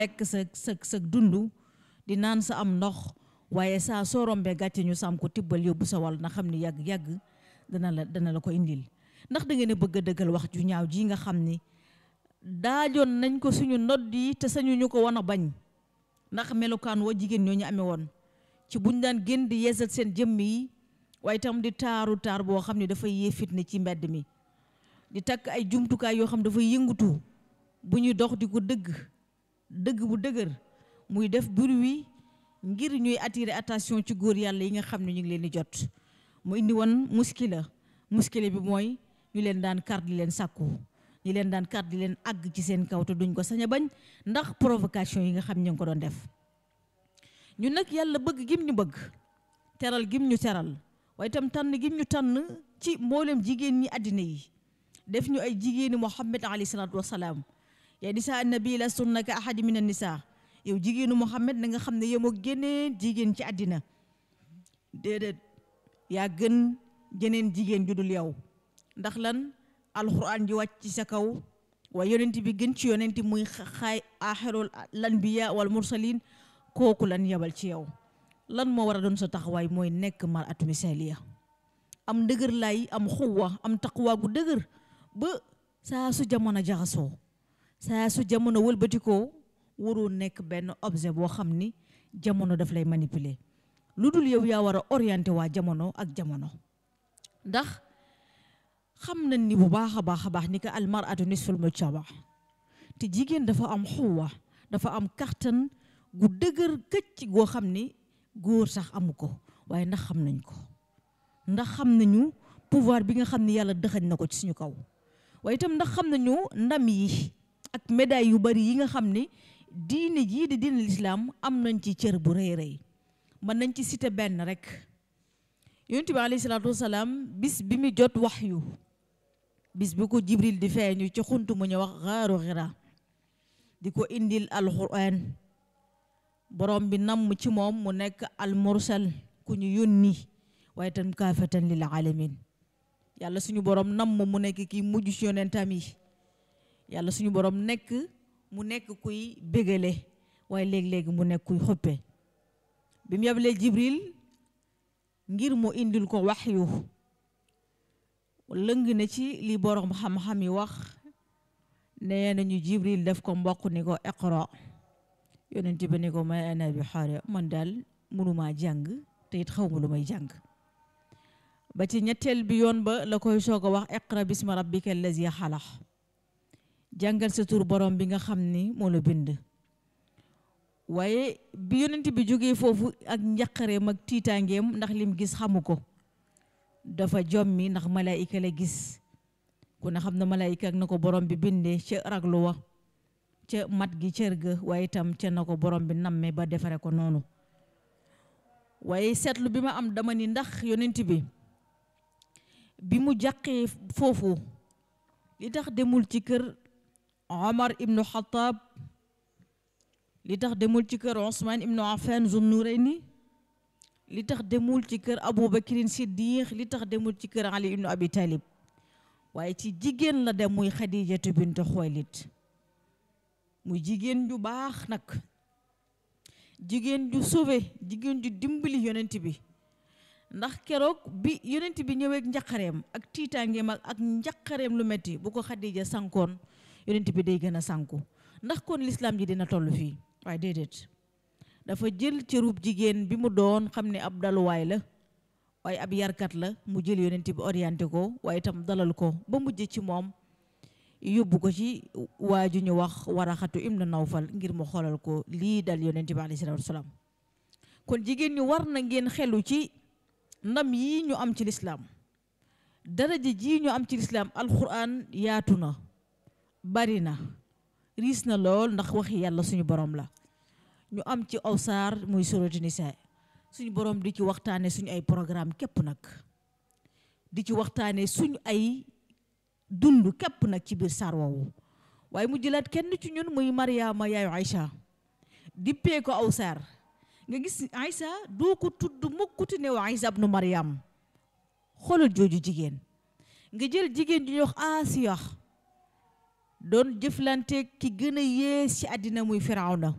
lekk sa sa sa dund di naan sa am ndox waaye saa soo rombee gàcce ñu sam ko tibbal yóbbu sa wàll na xam ni yàgg-yàgg dana la dana la ko indil ndax da ngeen a bëgg a dëggal wax ju ñaaw ji nga xam ni daajoon nañ ko suñu nodd yi te sañu ñu ko wan a bañ ndax melokaan wa jigéen ñoo ñu amee woon ci buñ daan génn di yeesal seen jëmm yi waaye itam di taaru taar boo xam ne dafay yee fitna ci mbedd mi di takk ay jumtukaay yoo xam dafay yëngutu bu ñuy dox di ko dëgg dëgg bu dëgër muy def bruit ngir ñuy attirer attention ci góor yàlla yi nga xam ne ñu ngi leen di jot mu indi woon muskila muskila bi mooy ñu leen daan kar di leen sàkku ñu leen daan kar di leen àgg ci seen kaw te duñ ko sañ a bañ ndax provocation yi nga xam ñu ngi ko doon def ñun nag yàlla bëgg gim ñu bëgg teral gim ñu teral waaye itam tànn gim ñu tànn ci mboolem jigéen ñi àddina yi def ñu ay jigéeni Muhammad alayhi salaatu wasalaam yaa nisaa nabi la sunna ka ahadi min an nisaa yow jigéenu Muhammad na nga xam ne yemoo génneen jigéen ci àddina déedéet yaa gën jeneen jigéen ju dul yow ndax lan alxuraan ji wàcc ci sa kaw waaye yonent bi gën ci yonent muy xaay aaxirul lanbiya wal mursalin kooku lan yabal ci yow lan moo war a doon sa taxawaay mooy nekk mar atu misaliya am dëgër lay am xuwa am taqwa gu dëgër ba saa su jamono jaxasoo saa su jamono wëlbatikoo waroo nekk benn objet boo xam ni jamono daf lay manipuler lu dul yow yaa war a orienté waa jamono ak jamono ndax xam nañ ni bu baax a baax a baax ni ko almaratu nisful mujtama te jigéen dafa am xuwa dafa am kattan gu dëgër këcc goo xam ni góor sax amu ko waaye ndax xam nañ ko ndax xam nañu pouvoir bi nga xam ni yàlla dëxañ na ko ci suñu kaw waaye itam ndax xam nañu ndam yi ak médaille yu bari yi nga xam ni diine jii di diine lislaam am nañ ci cër bu rëy rëy mën nañ ci cité benn rek yonent bi alayhi salaatu wasalaam bis bi mu jot waxyu bis bi ko jibril di feeñu ci xunt mu ñu wax xaaru xira di ko indil alquran borom bi namm ci moom mu nekk almursal ku ñu yónni waaye tam kaafatan lil alamin yàlla suñu borom namm mu nekk kii mujj ci yonentam yi yàlla suñu borom nekk mu nekk kuy bégale waaye léegi-léegi mu nekk kuy xuppe bi mu yabalee jibril ngir mu indil ko waxyu lëng na ci li borom xam-xam yi wax nee nañu jibril def ko mbokk ni ko iqra yonent bi ni ko may ana bi xaare man daal mënumaa jàng te it xaw ma lu may jàng ba ci ñetteel bi yoon ba la koy soog a wax iqra bisma rabbika allazi xalax jàngal sa tur borom bi nga xam ni moo la bind waaye bi yonent bi jógee foofu ak njaqareem ak tiitaangeem ndax lim gis xamu ko dafa jommi ndax malaayika la gis ku ne xam na malaayika ak na ko borom bi bindee ca raglu wa ca mat gi cër ga waaye itam ca na ko borom bi namme ba defare ko noonu waaye seetlu bi ma am dama ni ndax yonent bi bi mu jàqee foofu li tax demul ci kër Omar ibnu Xataab li tax demul ci kër Ousmane ibnu Affan Zunnurayni li tax demul ci kër Abu Bakrin Siddiq li tax demul ci kër Ali ibnu Abi Talib waaye ci jigéen la dem muy Xadijatu bintu Xuwaylid muy jigéen ju baax nag jigéen ju sauvé jigéen ju dimbali yonent bi ndax keroog bi yonent bi ñëweek njaqareem ak tiitaangeem ak ak njaqareem lu metti bu ko Xadija sankoon yonent bi day gën a sanku ndax kon lislaam ji dina toll fii waaye déedéet dafa jël cërub jigéen bi mu doon xam ne ab daluwaay la waaye ab yarkat la mu jël yonent bi orienté ko waaye itam dalal ko ba mujj ci moom yóbbu ko ci waa ju ñu wax waraxatu ibnu nawfal ngir mu xoolal ko lii dal yonent bi alayhi salaatu wasalaam kon jigéen ñi war na ngeen xelu ci ndam yi ñu am ci lislaam daraja ji ñu am ci lislaam alquran yaatu na bari na riis na lool ndax waxi yàlla suñu borom la ñu am ci aw saar muy suratu nisaa suñu borom di ci waxtaane suñu ay programme képp nag di ci waxtaane suñu ay dund képp nag ci biir saar woowu waaye mu jëlaat kenn ci ñun muy Mariama yaayu Aïcha dippee ko aw saar nga gis Aïcha doo ko tudd mukkuti ne wa Aïcha ibnu Mariam xoolal jooju jigéen nga jël jigéen ju ñuy wax Asiya doon jëflante ki gën a yées ci àddina muy firawna